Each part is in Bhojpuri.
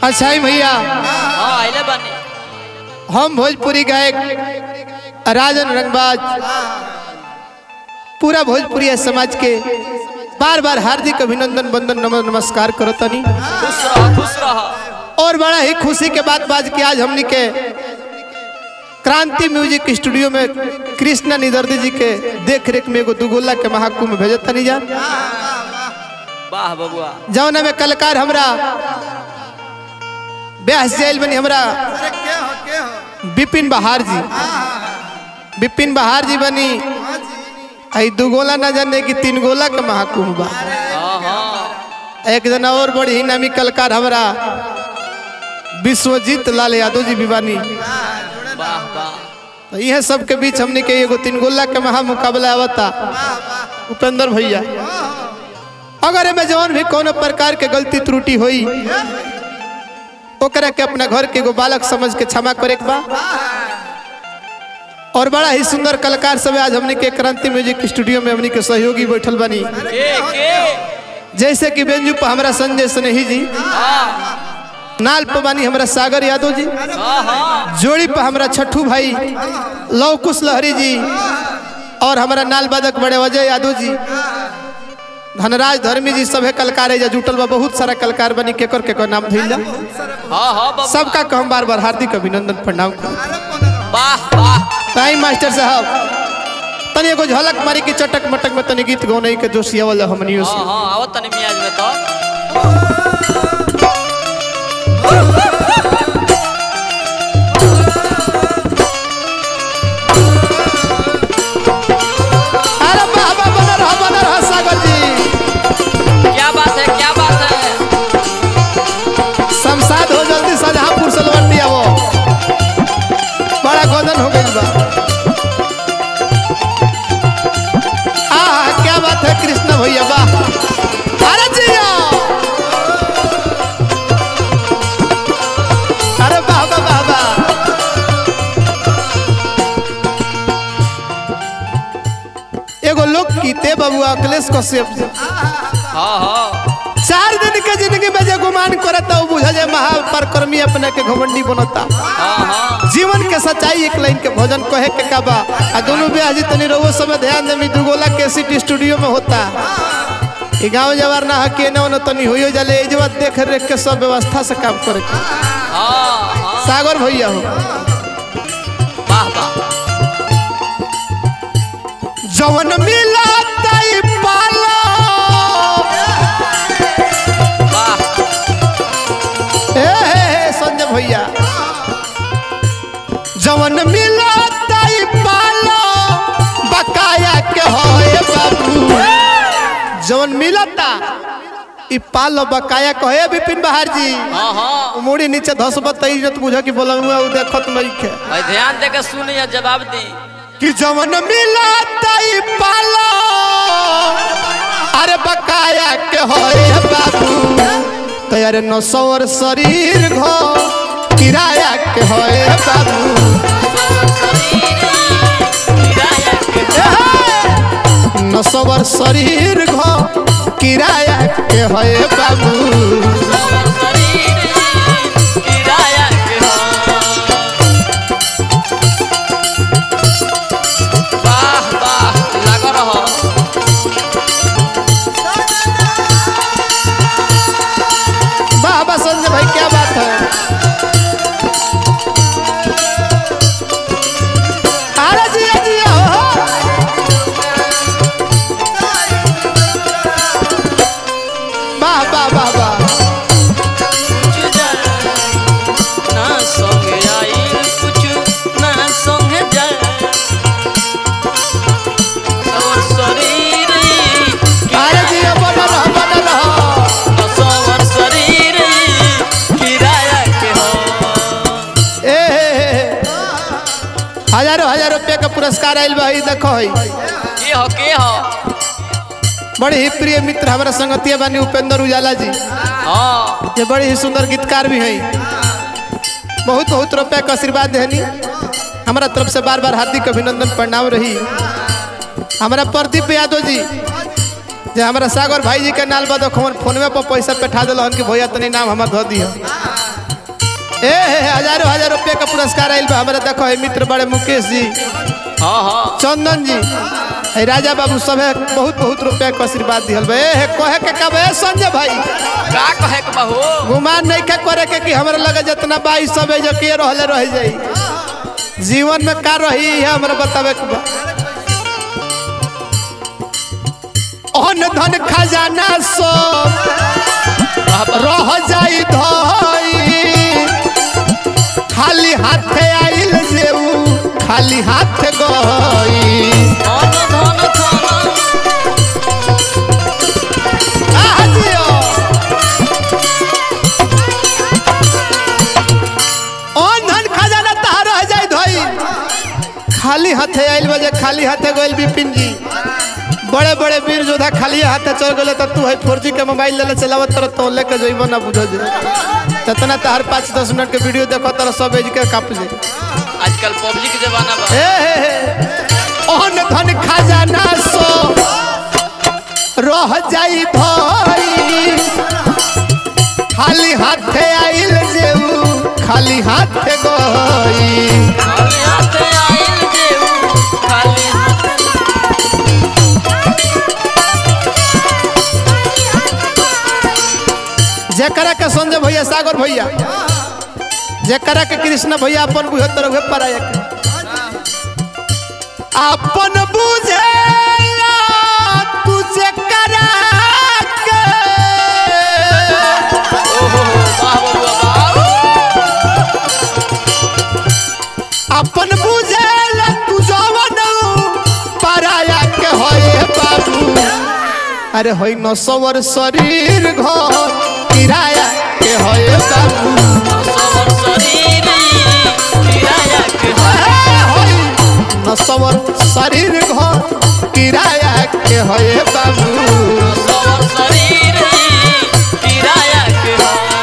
अच्छा ही भैया हाँ आइले बानी हम भोजपुरी गायक राजन रंगबाज पूरा भोजपुरी समाज के बार बार हार्दिक अभिनंदन बंदन नमन नमस्कार करतनी खुश रह खुश रह और बड़ा ही खुशी के बात बाज के आज हमनी के क्रांति म्यूजिक स्टूडियो में कृष्णा निदर्दी जी के देख रेख में एगो दुगोला के महाकुंभ भेजत तनी जा वाह बबुआ जौना में कलाकार हमरा ब्यास जेल बनी हमरा विपिन बहार जी विपिन बहार जी बनी आई दू गोला ना जाने कि तीन गोला के महाकुंभ बा हाँ हाँ एक जना और बड़ी ही नामी कलाकार हमरा विश्वजीत लाल यादव जी भी बानी वाह वाह तो यह सब के बीच हमने के एगो तीन गोला के महा मुकाबला आवता उपेंद्र भैया अगर एमे जवन भी कोनो प्रकार के गलती त्रुटि होई ओकरा के अपना घर के एगो बालक समझ के क्षमा करे के बा और बड़ा ही सुंदर कलाकार सब आज हमने के क्रांति म्यूजिक स्टूडियो में हमने के सहयोगी बैठल बनी के के जैसे कि बेंजू पर हमरा संजय स्नेही जी हाँ नाल पर बानी हमरा सागर यादव जी हाँ हाँ जोड़ी पर हमरा छठू भाई लवकुश लहरी जी और हमारा नाल बादक बड़े अजय यादव जी धनराज धर्मी जी सभे कलाकार है जुटल बा बहुत सारा कलाकार बनी केकर केकर नाम धइल हाँ हाँ बबुआ सबका को हम बार बार हार्दिक अभिनंदन प्रणाम करू वाह वाह ताई मास्टर साहब तनी एगो झलक मारी के चटक मटक में तनी गीत गौने के जोशिया वाला हमनियो हाँ से हाँ आओ तनी मियाज में तो अरे बाबा बना रहा बना रहा सागर जी क्या बात है क्या बात है शमशाद हो जल्दी शाहजहांपुर सलवन दिया वो बड़ा गोदन हो गई बा आहा क्या बात है कृष्ण भैया वाह अरे जिया अरे बाबा बाबा एगो लोक कीते बबुआ अखिलेश कश्यप जी हाँ हाँ चार दिन के जिंदगी में जो गुमान करता वो बुझा जाए महापरकर्मी अपने के घमंडी बनता हाँ हाँ जीवन के सच्चाई एक लाइन के भजन कहे के का बा आ दोनों ब्याजी तनी रहो समय ध्यान दे दुगोला के सीट स्टूडियो में होता ई गांव जवार ना हके न न तनी होइयो जाले ए जवा देख रेख के सब व्यवस्था से काम करे के हाँ हाँ सागर भैया हो वाह वाह जवन मिला ताई पालो वाह ए हे हे संजय भैया जवन मिला ताई पालो बकाया के होए बाबू जवन मिलता ई पालो बकाया कहे विपिन बहार जी हाँ हाँ मुड़ी नीचे धसबत त इज्जत बुझ कि बोलंगुआ उ देखत नहीं खे भाई ध्यान दे के सुनिए जवाब दी कि जवन मिलता ई पालो अरे बकाया के होए बाबू तो यार नौ सौर शरीर घो किराया के होए बाबू नौ सौर शरीर घो किराया के होए बाबू वाह वाह लग रहा वाह वाह संजय भाई क्या बात है अरे जिया जिया हो वाह वाह वाह वाह कुछ जाए ना संगे आई कुछ ना संगे जाए और शरीर अरे जिया बना रहा बना रहा सवर शरीर किराया के हो ए हे, हे, हे। हजारों हजार रुपया का पुरस्कार आयल बा ई देखो है के हो के हो बड़े ही प्रिय मित्र हमारा संगतिया बानी उपेंद्र उजाला जी हाँ ये बड़े ही सुंदर गीतकार भी हैं बहुत बहुत रुपया का आशीर्वाद देनी हमारा तरफ से बार बार हार्दिक अभिनंदन प्रणाम रही हमारा प्रदीप यादव जी जे हमारा सागर भाई जी के नाल बाद फोनवे पर पैसा पेठा दिल कि भैया तनी नाम हमार धो दियो ए हे हजारों हजार रुपया का पुरस्कार आयल बा हमारा देखो है मित्र बड़े मुकेश जी हाँ हाँ चंदन जी है राजा बाबू सब है बहुत बहुत रुपया का आशीर्वाद दिहल बा ए हे कहे के कब ए संजय भाई का कहे के बा हो गुमान नहीं के करे के कि हमरा लगे जितना बाई सब है जो के रहले रह जाई जीवन में का रही है हमरा बतावे के बा अन धन खजाना सब वाह वाह रह जाई धई खाली हाथे आइल जेऊ खाली हाथ गई धन धन धन आह जियो। अन धन खजाना तहार रह जाई धई खाली हाथे आइल बजे खाली हाथे गइल बिपिन जी बड़े बड़े वीर योद्धा खाली हाथे चल गए तो तू है फोर जी के मोबाइल ले चलावत तर तो लेके जइबो ना बुझो जे जितना तहार पाँच दस मिनट के वीडियो देखो तर सब एज के काप जे आजकल पबजी के जमाना बा हे हे हे ओहन धन खजाना सो रह जाई भई खाली हाथे आइल जेऊ खाली हाथे गई खाली हाथ आइल जेऊ खाली हाथ जेकरा के संजय भैया सागर भैया जेकरा के कृष्ण भैया अपन बुझे तर उहे पराया के अपन बुझे तू जेकरा के ओहो वाह बबुआ वाह अपन बुझेल तू जवन पराया के होए बाबू अरे होई न सवर शरीर घर किराया के होए बाबू सबर शरीर किराया के ए, होई न सवर शरीर घर किराया के होए बाबू सबर शरीर किराया के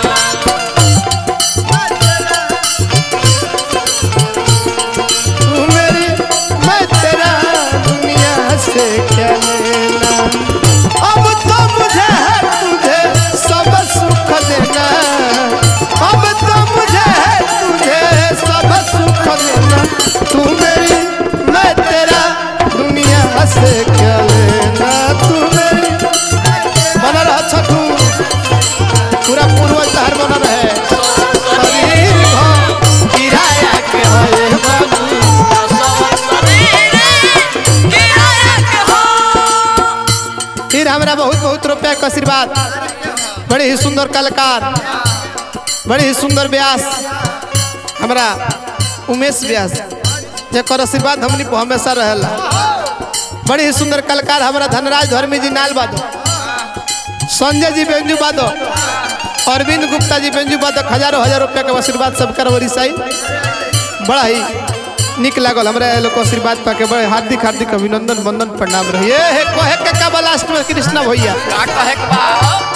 तू मेरी मैं तेरा दुनिया से क्या लेना अब तो मुझे है तुझे सब सुख देना अब तो मुझे है तुझे सब सुख देना तू मेरी मैं तेरा दुनिया से क्या लेना तू मेरी बना रहा छठू पूरा पूर्वज तहर बना रहे शरीर हो किराया के होए बाबू सबर शरीर किराया के हो फिर हमरा बहुत बहुत रुपया का आशीर्वाद बड़े ही सुंदर कलाकार बड़े ही सुंदर व्यास हमरा उमेश व्यास जकर आशीर्वाद हमनी पर हमेशा रहेला बड़े ही सुंदर कलाकार हमरा धनराज धर्मी जी नाल बादो संजय जी बेंजू बादो अरविंद गुप्ता जी बेंजू बादो हजारों हजार रुपया के आशीर्वाद सबकर वरिसाई बड़ा ही निक लागल हमरा ये लोग को आशीर्वाद पाके बड़े हार्दिक हार्दिक अभिनंदन वंदन प्रणाम रहिए हे कहे के का लास्ट में कृष्णा भैया का कहे के बा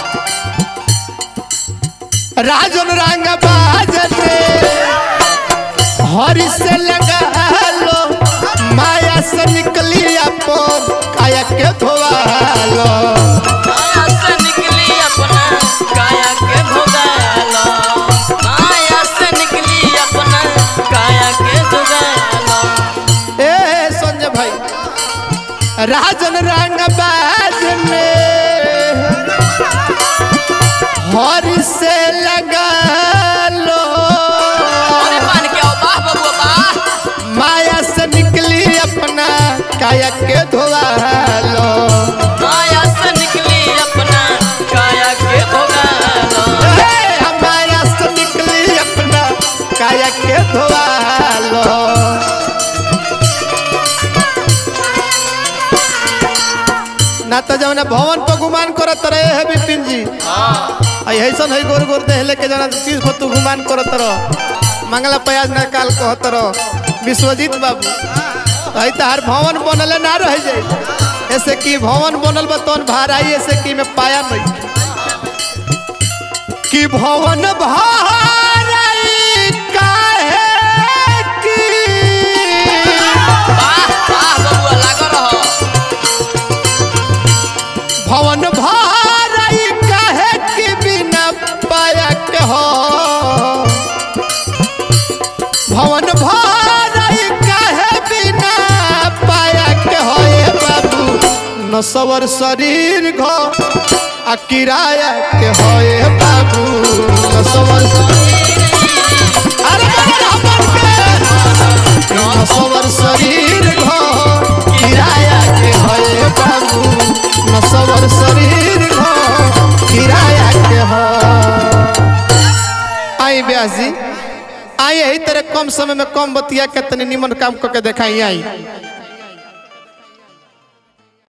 राजन रंग बाजते हरि से लगा लो माया से निकली अपन काया के धोवा लो माया से निकली अपना काया के भोगालो माया से निकली अपना काया के भोगालो ए संजय भाई राजन रंग बाज में हरि से लगा लो अरे मान के आओ वाह बबुआ वाह माया से निकली अपना काया के धोवा लो माया से निकली अपना काया के भोगालो हे, माया से निकली अपना काया के धोवा लो ना तो जौन भवन पर गुमान करत रहे है बिपिन जी आई ऐसा है गोर गोर देह लेके जाना चीज पर तू गुमान करत रह मंगला प्याज ना काल कहत रह विश्वजीत बाबू आई तहार भवन बनले ना रह जाई ऐसे की भवन बनल बा तोन भाराई ऐसे की में पाया नहीं कि भवन भाराई काहे की वाह वाह बबुआ लागो रहो भवन भाराई काहे की बिना पाया के हो नसवर शरीर घ आ किराया के होए बाबू नसवर अरे अरे हमर के नसवर शरीर घ किराया के होए बाबू नसवर शरीर घ किराया के हो आई ब्यास जी आई यही तरह कम समय में कम बतिया के तनी निमन काम करके देखाई आई